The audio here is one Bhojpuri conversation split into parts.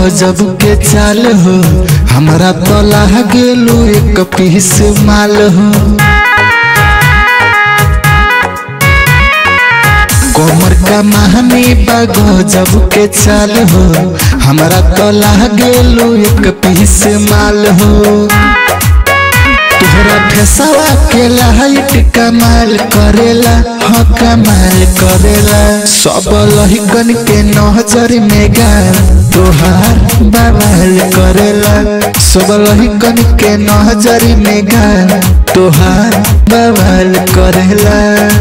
गजब के चाल हो हमरा तो लागेलू एक पीस माल हो कमर का महानी बा गजब के चाल हो हमरा तो लागेलू एक पीस माल हो तोहरा फेसवा के लाइट कमाल करेला हाँ कमाल करेला सब लहिकन के नजर में गाल तोहार बवाल करेला सब लहिकन के नजर में गाल तोहार बवाल करेला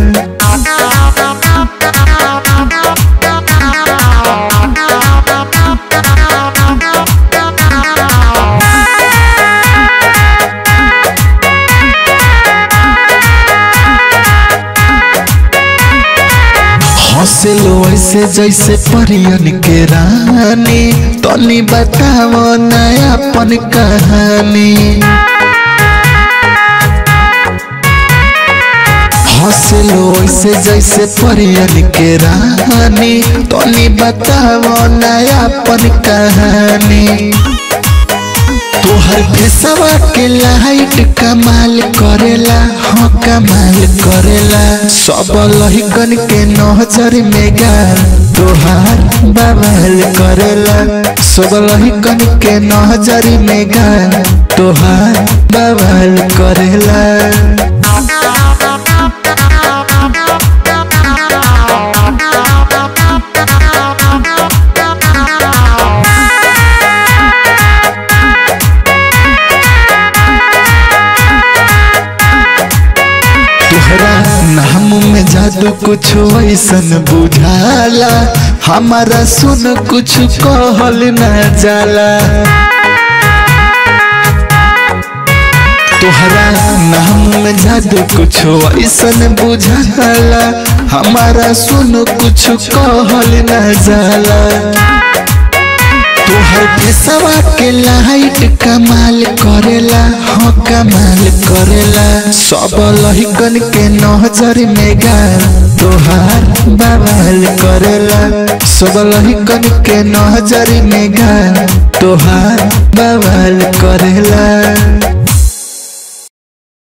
हंसलो ऐसे जैसे परियन के रानी तनी बताओ नयापन कहानी हंसलो ऐसे जैसे परियन के रानी तनी बताओ नयापन कहानी तोहर फेसवा के लाइट कमाल करेला हाँ कमाल करेला सब लहिकन के नजर में गाल तोहार बवाल करेला सब लहिकन के नजर में गाल तोहार बवाल करेला तोहरा नाम में जादू कुछ ऐसन बुझाला हमारा सुन कुछ कहल न जाला तोहरा नाम में जादू कुछ ऐसन बुझाला हमारा सुन कुछ कहल न जाला तोहर फेसवा के लाइट कमाल करेला हाँ कमाल करेला सब लहिकन के नजर में गाल तोहार बवाल करेला सब लहिकन के नजर में गाल तोहार बवाल करेला